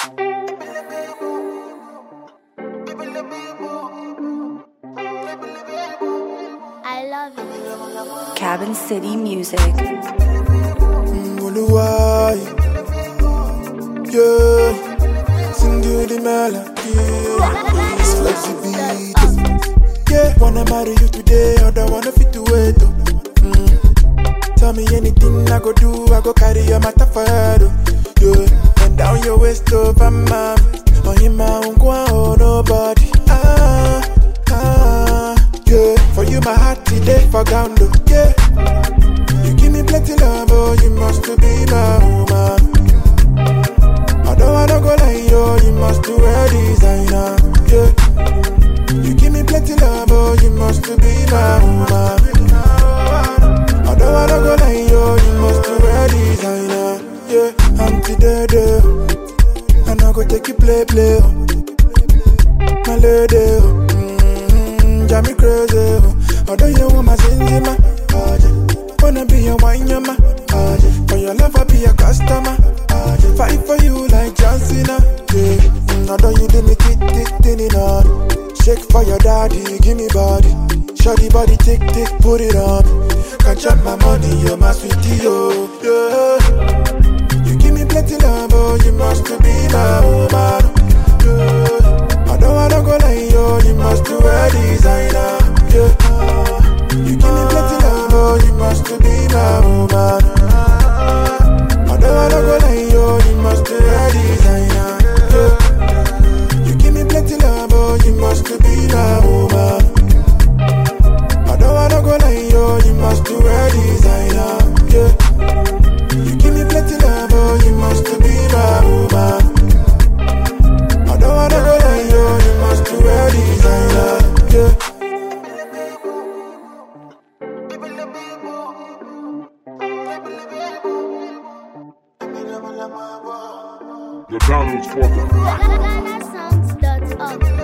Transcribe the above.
I love it. Cabin City Music. Oluwai, yeah, sing you the melody, it's flexibility, yeah. Wanna marry you today, other wanna fit to wait. Oh. Mm. Tell me anything I go do, I go carry your matter for head. Oh. Yeah, bend down your waist over my, oh in my own oh nobody. Ah, ah, yeah. For you my heart today for ground. Oh. Yeah. You give me plenty love, oh, you must to be my woman. Although I don't go like you, you must to wear designer, yeah. You give me plenty love, oh, you must to be my woman. Although I don't go like you, you must to wear designer, yeah. Auntie Dede, and I go take you play, play, oh. My lady, oh. Mm-hmm, drive me crazy, oh. Although you want my singing, oh, yeah. Wanna be your wine, your ma. For your love, I'll be a customer. Fight for you like John Cena. Yeah. Mm, Although you do me tick tick tinny on. Shake for your daddy, give me body. Shorty body tick tick, put it on. Can't chop my money, you're my sweetie, oh. Yeah. You give me plenty love, oh, you must to be my woman. Yeah. Although I don't go like you, you must to wear designer. Yeah. You give me plenty love, oh, you must to be my woman. Although I don't go like you, you must be a designer. Yeah. You give me plenty love, oh, you must to be my woman. Although I don't go like you, you must be a designer. Yeah. You give me plenty love, oh, you must to be my woman. Although I don't go like you, you must be a designer. Yeah. The download spotter. GhanaSongs.org.